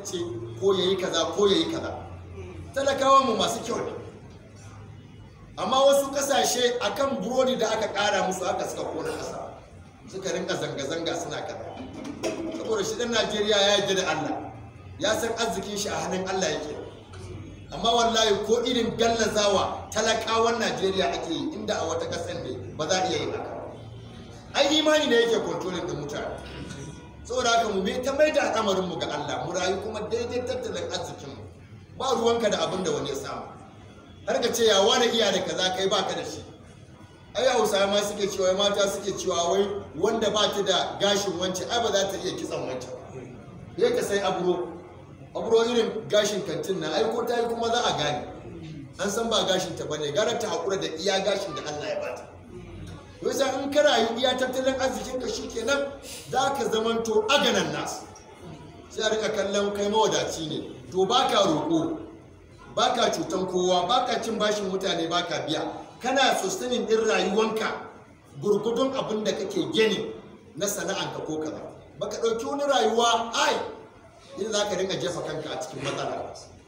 ce ko ya yi kaza ko ya yi kaza talakawa mu masu kyau ne amma wasu kasashe akan burodi da aka kara musu haka suka kona kasa suka rinka zanga-zanga suna kaza saboda shi dan najeriya ya yarda da allah ya san arzikin shi a hannun allah yake amma wallahi ko irin gallazawa talakawan najeriya ake yi inda a wata kasar ne ba za a iya yin haka ai imani ne yake kontrolin da mutane saboda haka mu bai ta mai da al'amarin mu ga Allah mu rayu kuma daidai tattalin arzikin mu ba ruwanka da abin da wani ya samu har ka ce ya wani iya da kaza kai baka da shi ai hausawa ma suke cewa mata suke cewa wai wanda ba ta da gashin wance ai ba za ta iya kitsan wance ba ka sai aburo aburo irin gashin kantin na ai ko ta yi kuma za a gane an san ba gashin ta bane gara ta hakura da iya gashin da Allah ya bata yasa in ka rayu iya tattalin arzikin ka shikenan za ka zamanto aganan nasu sai a rika kallon kai mawadaci ne to baka roƙo baka cutan kowa baka cin bashin mutane baka biya kana sustaining din rayuwanka gurgudun abin da kake gani na sana'anka ko kaza baka ɗauki wani rayuwa ai yin za ka rinka jefa kanka a cikin matsala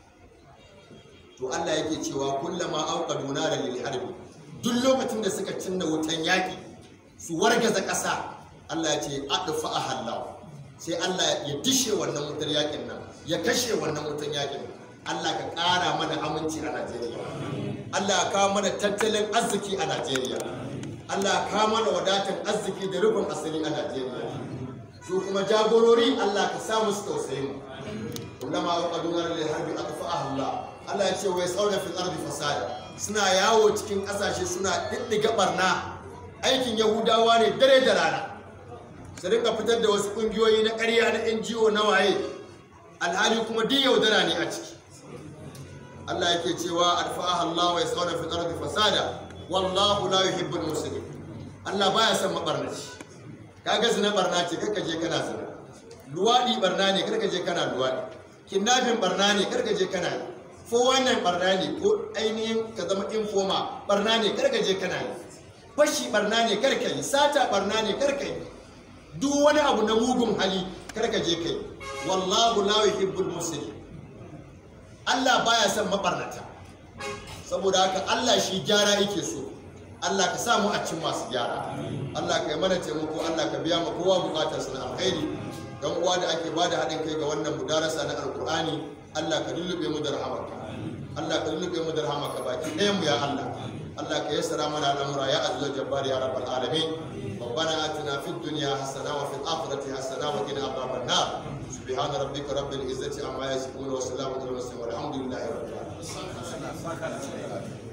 to Allah yake cewa kullama auqadu nara lil harbi duk lokacin da suka cinna wutan yaƙi su wargaza ƙasa Allah ya ce adfa ahallahu sai Allah ya dishe wannan wutar yaƙin nan ya kashe wannan wutan yaƙin Allah ka ƙara mana aminci a Najeriya Allah ya kawo mana tattalin arziki a Najeriya Allah ya kawo mana wadatan arziki da rufin asiri a Najeriya su kuma jagorori Allah ka sa musu tausayi mu kullama auqaduna lil harbi adfa ahallahu Allah ya ce wai sauna fil ardi fasada suna yawo cikin kasashe suna diddiga barna aikin yahudawa ne dare da rana su rinka fitar da wasu kungiyoyi na ƙarya na NGO na waye alhali kuma duk yaudara ne a ciki Allah yake cewa adfa'aha Allah wa yasawna fil ardi fasada wallahu la yuhibbul mufsidin Allah baya son mabarnaci kaga zina barna ce karka je kana zina luwadi barna ne karka je kana luwadi kidnapping barna ne karka je kana yi ko wannan barna ne ko ainihin ka zama infoma barna ne karka je kana yi fashi barna ne karka yi sata barna ne karka yi duk wani abu na mugun hali karka je kai wallahu la yuhibbul muslimin Allah baya son mabarnata saboda haka Allah shi gyara yake so Allah ka samu a cikin masu gyara Allah ka yi mana taimako Allah ka biya ma kowa bukatar sa na alkhairi dan uwa da ake bada haɗin kai ga wannan mudarasa na alkur'ani Allah ka lullube mu da rahamarka Allah ka lullube mu da rahamarka baki ɗayan mu ya Allah Allah ka yassara mana al'amura ya azzal jabbar ya rabbal alamin ربنا آتنا في الدنيا حسنة وفي الآخرة حسنة وقنا عذاب النار سبحان ربك رب العزة عما يصفون وسلام على المرسلين والحمد لله رب العالمين